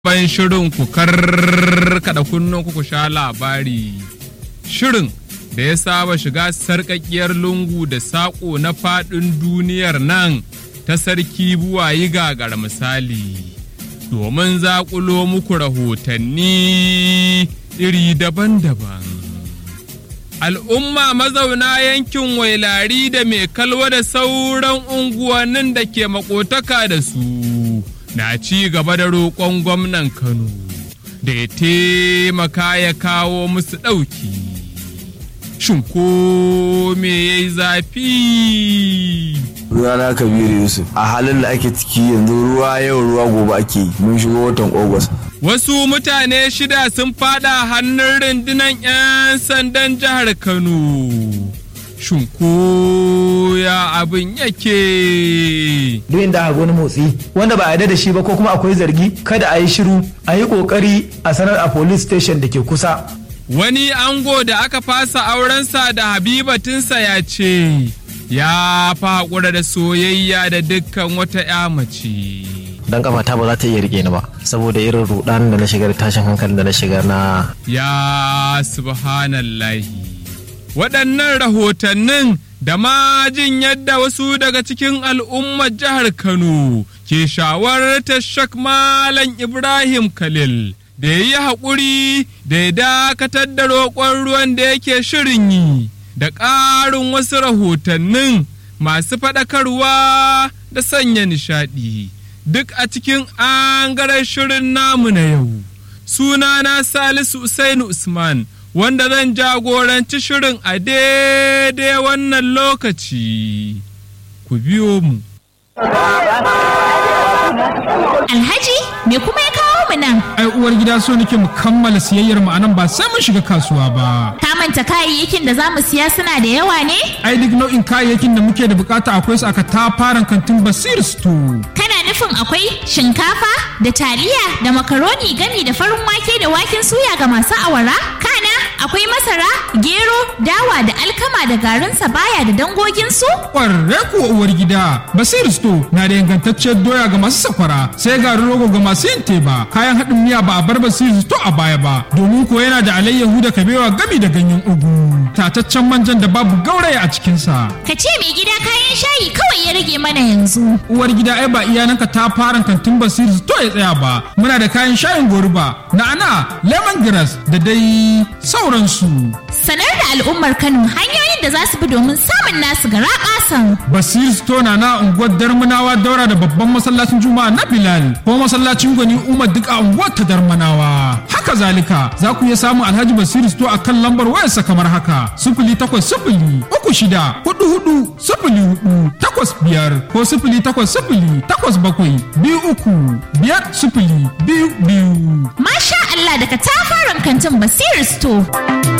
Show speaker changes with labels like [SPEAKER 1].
[SPEAKER 1] Ban shirin ku karkada kunnen ku sha labari. Shirin da ya saba shiga sarƙaƙiyar lungu da saƙo na faɗin duniyar nan ta sarki buwayi gagar misali. Domin zaƙulo muku rahotanni iri daban-daban. Al'umma mazauna yankin wailari da mai kalwa da sauran unguwannin da ke makotaka da su. na ci gaba da roƙon gwamnan Kano da ya taimaka ya kawo musu ɗauki. Shin ko me ya yi zafi?
[SPEAKER 2] Runana Kabiru Yusuf a halin da ake ciki yanzu ruwa yau ruwa gobe ake yi mun shigo watan Ogwas.
[SPEAKER 1] Wasu mutane shida sun fada hannun rundunar 'yan sandan jihar Kano. Shin ko ya abin yake?
[SPEAKER 3] duk inda aka wani motsi wanda ba a yarda da shi ba ko kuma akwai zargi kada a yi shiru a yi kokari a sanar a police station da ke kusa
[SPEAKER 1] Wani ango da aka fasa aurensa da habibatinsa ya ce, ya fa haƙura da soyayya da dukkan wata 'ya mace.
[SPEAKER 4] dan kafata ba za ta iya rike ni ba saboda irin rudan da na shiga da tashin hankalin da na shiga na
[SPEAKER 1] Ya subhanallahi. Waɗannan rahotannin da ma jin yadda wasu daga cikin al'ummar jihar Kano ke shawartar Shak Malam Ibrahim Khalil da ya yi haƙuri da ya dakatar da roƙon ruwan da yake shirin yi da ƙarin wasu rahotannin masu faɗakarwa da sanya nishaɗi duk a cikin angaren shirin namu na yau. Sunana Salisu Usainu Usman. wanda zan jagoranci shirin a daidai wannan lokaci. Ku biyo mu.
[SPEAKER 5] Alhaji, me kuma ya kawo mu nan?
[SPEAKER 6] ai uwar gida so nake mu kammala siyayyar mu anan ba sai mun shiga kasuwa ba
[SPEAKER 5] Ka manta kayayyakin da za mu siya suna da yawa ne?
[SPEAKER 6] ai duk nau'in kayayyakin da muke da bukata akwai su aka tafaran kantin basir store
[SPEAKER 5] Kana nufin akwai shinkafa da taliya da makaroni gami da farin wake da waken suya ga masu awara? Kana akwai masara, gero, dawa da alkama da garin sabaya da dangoginsu?
[SPEAKER 6] kwarre kuwa uwar gida basir store na da ingantacciyar doya ga masu sakwara sai garin rogo ga masu yin teba kayan haɗin miya ba a bar basir store a baya ba domin ko yana da alayyahu da kabewa gami da ganyen ugu tataccen manjan da babu gauraya a cikinsa
[SPEAKER 5] Ka ce mai gida kayan shayi kawai ya rage mana yanzu.
[SPEAKER 6] uwar gida ai ba iyananka ta fara kantin basiri to ya tsaya ba muna da kayan shayin goruba na'ana lemongrass da dai sauransu
[SPEAKER 5] Sanar da al'ummar Kano hanyoyin da za su bi domin samun nasu gara ƙasan.
[SPEAKER 6] basiri store na na unguwar darmanawa daura da babban masallacin juma'a na bilal ko masallacin gwani umar duk a unguwar ta darmanawa haka zalika za ku iya samun alhaji basiri store a kan lambar wayarsa kamar haka sifili takwas sifili uku shida hudu hudu sifili hudu takwas biyar ko sifili takwas sifili takwas bakwai biyu uku biyar sifili biyu biyu
[SPEAKER 5] Masha Allah daga tafaran kantin Basir Store.